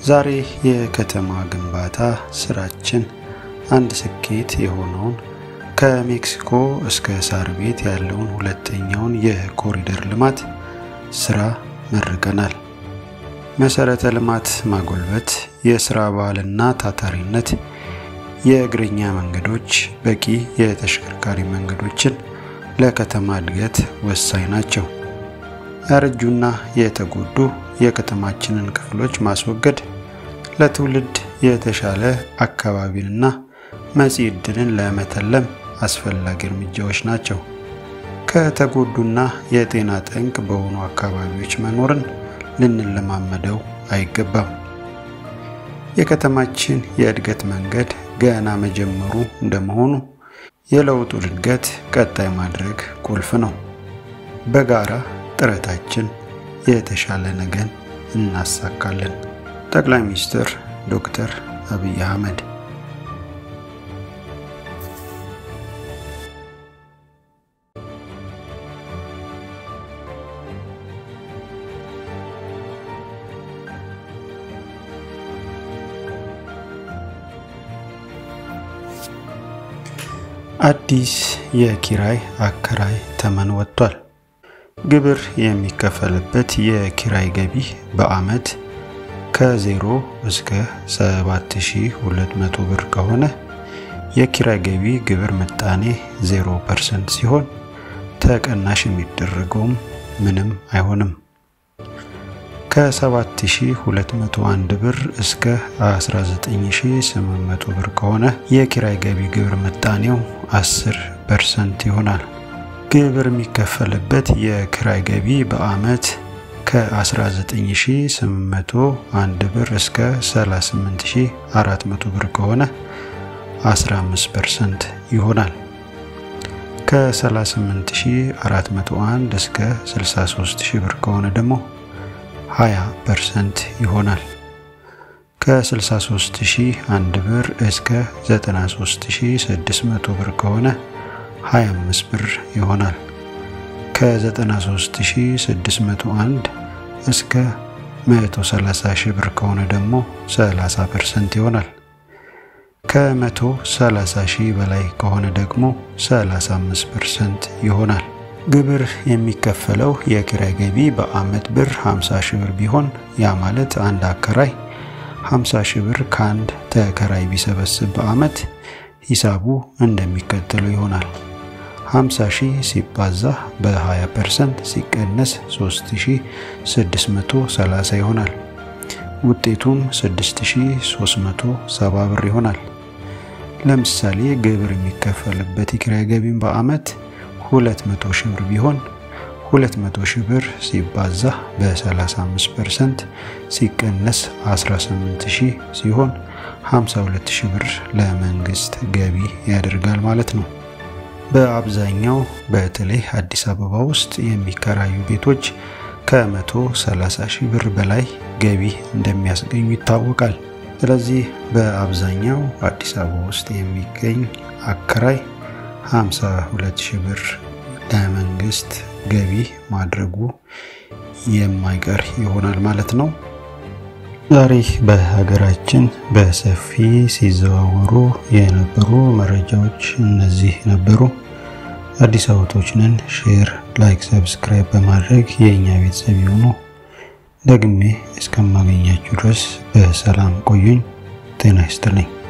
ዛሬ የከተማ ግንባታ ስራችን አንድ ስኬት የሆነውን ከሜክሲኮ እስከ ሳር ቤት ያለውን ሁለተኛውን የኮሪደር ልማት ስራ መርቀናል። መሰረተ ልማት ማጎልበት፣ የስራ ባህልና ታታሪነት፣ የእግረኛ መንገዶች፣ በቂ የተሽከርካሪ መንገዶችን ለከተማ እድገት ወሳኝ ናቸው። ያረጁና የተጎዱ የከተማችንን ክፍሎች ማስወገድ ለትውልድ የተሻለ አካባቢንና መጻኢ ዕድልን ለመተለም አስፈላጊ እርምጃዎች ናቸው። ከተጎዱና የጤና ጠንቅ በሆኑ አካባቢዎች መኖርን ልንለማመደው አይገባም። የከተማችን የእድገት መንገድ ገና መጀመሩ እንደመሆኑ የለውጡን እድገት ቀጣይ ማድረግ ቁልፍ ነው። በጋራ ጥረታችን የተሻለ ነገን እናሳካለን። ጠቅላይ ሚኒስትር ዶክተር አብይ አህመድ አዲስ የኪራይ አከራይ ተመን ወጥቷል። ግብር የሚከፈልበት የኪራይ ገቢ በዓመት ከ0 እስከ 7200 ብር ከሆነ የኪራይ ገቢ ግብር ምጣኔ 0% ሲሆን ተቀናሽ የሚደረገውም ምንም አይሆንም። ከ7201 ብር እስከ 19800 ብር ከሆነ የኪራይ ገቢ ግብር ምጣኔው 10% ይሆናል። ግብር የሚከፈልበት የኪራይ ገቢ በዓመት ከ19801 ብር እስከ 38400 ብር ከሆነ 15% ይሆናል። ከ38401 እስከ 63000 ብር ከሆነ ደግሞ 20% ይሆናል። ከ63001 ብር እስከ 93600 ብር ከሆነ 25 ብር ይሆናል። ከ93601 እስከ 130 ሺህ ብር ከሆነ ደግሞ 30% ይሆናል። ከ130 ሺህ በላይ ከሆነ ደግሞ 35% ይሆናል። ግብር የሚከፈለው የኪራይ ገቢ በዓመት ብር 50 ሺህ ብር ቢሆን ያ ማለት አንድ አከራይ 50 ሺህ ብር ከአንድ ተከራይ ቢሰበስብ በዓመት ሂሳቡ እንደሚከተለው ይሆናል። 50 ሺህ ሲባዛ በ20% ሲቀነስ 3630 ይሆናል። ውጤቱም 6370 ብር ይሆናል። ለምሳሌ ግብር የሚከፈልበት የኪራይ ገቢን በዓመት 200 ሺህ ብር ቢሆን 200 ሺህ ብር ሲባዛ በ35% ሲቀነስ 18 ሺህ ሲሆን 52 ሺህ ብር ለመንግስት ገቢ ያደርጋል ማለት ነው። በአብዛኛው በተለይ አዲስ አበባ ውስጥ የሚከራዩ ቤቶች ከ130 ሺህ ብር በላይ ገቢ እንደሚያስገኙ ይታወቃል። ስለዚህ በአብዛኛው አዲስ አበባ ውስጥ የሚገኝ አከራይ 52 ሺህ ብር ለመንግስት ገቢ ማድረጉ የማይቀር ይሆናል ማለት ነው። ዛሬ በሀገራችን በሰፊ ሲዘዋወሩ የነበሩ መረጃዎች እነዚህ ነበሩ። አዲስ አበቦች ነን። ሼር፣ ላይክ፣ ሰብስክራይብ በማድረግ የእኛ ቤተሰብ የሆኑ ደግሜ እስከማገኛችሁ ድረስ በሰላም ቆዩኝ። ጤና ይስጥልኝ።